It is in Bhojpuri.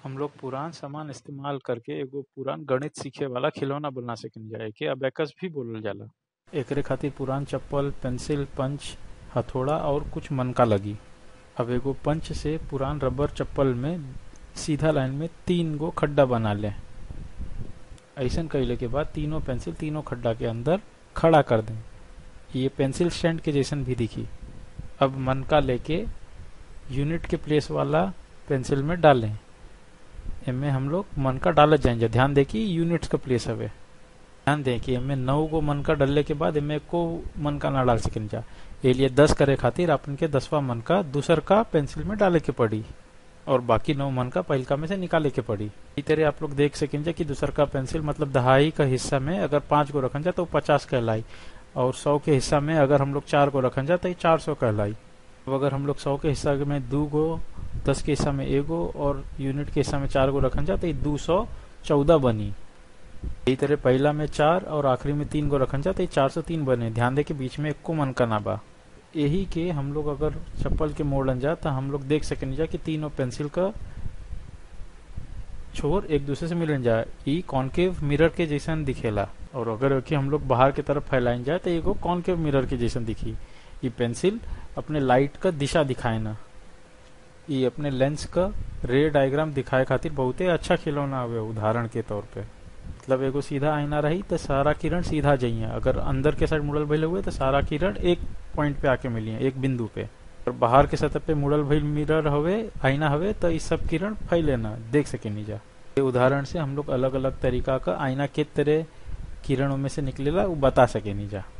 हम लोग पुरान सामान इस्तेमाल करके एगो पुरान गणित सीखे वाला खिलौना बना सकिन जा एके अबेकस भी बोलल जाला एकरे खातिर पुरान चप्पल पेंसिल पंच हथौड़ा और कुछ मनका लगी अब एगो पंच से पुरान रबर चप्पल में सीधा लाइन में तीन गो खड्डा बना ले ऐसन कैले के बाद तीनों पेंसिल तीनों खड्डा के अंदर खड़ा कर दें ये पेंसिल स्टैंड के जैसन भी दिखी अब मनका लेके यूनिट के प्लेस वाला पेंसिल में डालें इनमें हम लोग मन का डालत जाएंगे ध्यान दें कि यूनिट्स का प्लेस हवे ध्यान दें कि इनमें नौ गो मन का डालने के बाद इनमें को मन का ना डाल सकें जा ये लिए दस करे खातिर अपन के दसवा मन का दूसर का पेंसिल में डाले के पड़ी और बाकी नौ मन का पहिलका में से निकाले के पड़ी इस तरह आप लोग देख सकें जा कि दूसर का पेंसिल मतलब दहाई का हिस्सा में अगर पांच गो रखन जा तो पचास कहलाई और सौ के हिस्सा में अगर हम लोग चार गो रखन जा तो चार सौ कहलाई अब अगर हम लोग सौ के हिस्सा में दू गो दस के हिस्सा में एगो और यूनिट के हिस्सा में चार गो रखन जा तो दो सौ चौदह बनी यही तरह पहला में चार और आखिरी में तीन गो रखन जा तो चार सौ तीन बने ध्यान दे कि बीच में एक मन का ना बा यही के हम लोग अगर चप्पल के मोड़न जा तो हम लोग देख सकें जा कि तीनों पेंसिल का छोर एक दूसरे से मिलन जाए ई कॉन्केव मिरर के जैसन दिखेला और अगर कि हम लोग बाहर की तरफ फैलाइन जाए तो एगो कॉन्केव मिरर के जैसन दिखी ये पेंसिल अपने लाइट का दिशा दिखाए ना ये अपने लेंस का रे डायग्राम दिखाए खातिर बहुते अच्छा खिलौना हवे उदाहरण के तौर पे मतलब एगो सीधा आईना रही तो सारा किरण सीधा जाइए अगर अंदर के साइड मुड़ल भइल हुए तो सारा किरण एक पॉइंट पे आके मिली एक बिंदु पे और बाहर के सतह पे मुड़ल भइल मिरर हवे आईना हवे तो इस सब किरण फैले ना देख सके नहीं जा ये उदाहरण से हम लोग अलग अलग तरीका का आईना के तरह किरणों में से निकलेला वो बता सके नहीं जा